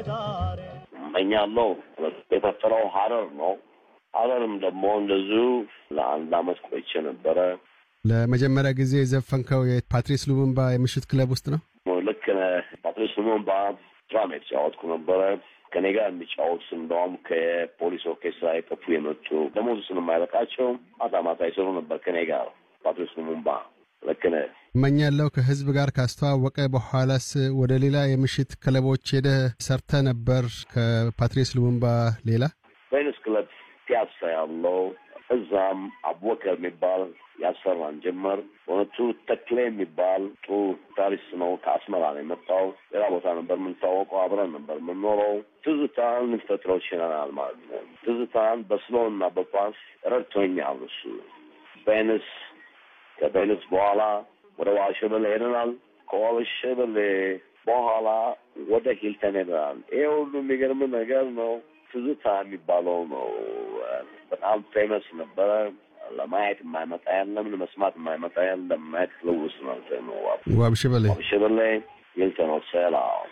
እመኛለሁ። የፈጠረው ሀረር ነው። ሀረርም ደግሞ እንደዚሁ ለአንድ አመት ቆይቼ ነበረ። ለመጀመሪያ ጊዜ የዘፈንከው የፓትሪስ ሉሙምባ የምሽት ክለብ ውስጥ ነው? ልክ ነህ። ፓትሪስ ሉሙምባ ድራም የተጫወትኩ ነበረ። ከኔ ጋር የሚጫወቱ እንደውም ከፖሊስ ኦርኬስትራ የጠፉ የመጡ ደሞዝ ስለማይበቃቸው ማታ ማታ ይሰሩ ነበር ከኔ ጋር ፓትሪስ ሉሙምባ። ልክ ነህ። እመኛለሁ ከህዝብ ጋር ካስተዋወቀ በኋላስ ወደ ሌላ የምሽት ክለቦች ሄደህ ሰርተ ነበር? ከፓትሪስ ሉሙምባ ሌላ ቬኒስ ክለብ ፒያሳ ያለው እዛም አቡበከር የሚባል ያሰራን ጀመር። በእውነቱ ተክሌ የሚባል ጥሩ ታሪስ ነው። ከአስመራ ነው የመጣው። ሌላ ቦታ ነበር የምንታወቀው። አብረን ነበር የምንኖረው። ትዝታን ልንፈጥረው ችለናል ማለት ነው። ትዝታን በስሎ እና በፓስ ረድቶኛል እሱ። ቬኒስ ከቬኒስ በኋላ ወደ ዋልሸበሌ ሄደናል። ከዋልሸበሌ በኋላ ወደ ሂልተን ሄደናል። ይሄ ሁሉ የሚገርም ነገር ነው። ትዝታ የሚባለው ነው። በጣም ፌመስ ነበረ። ለማየት የማይመጣ የለም፣ ለመስማት የማይመጣ የለም። ማየት ልውስ ነው ነው ዋብሸበሌ ዋብሸበሌ ሂልተን ሆቴል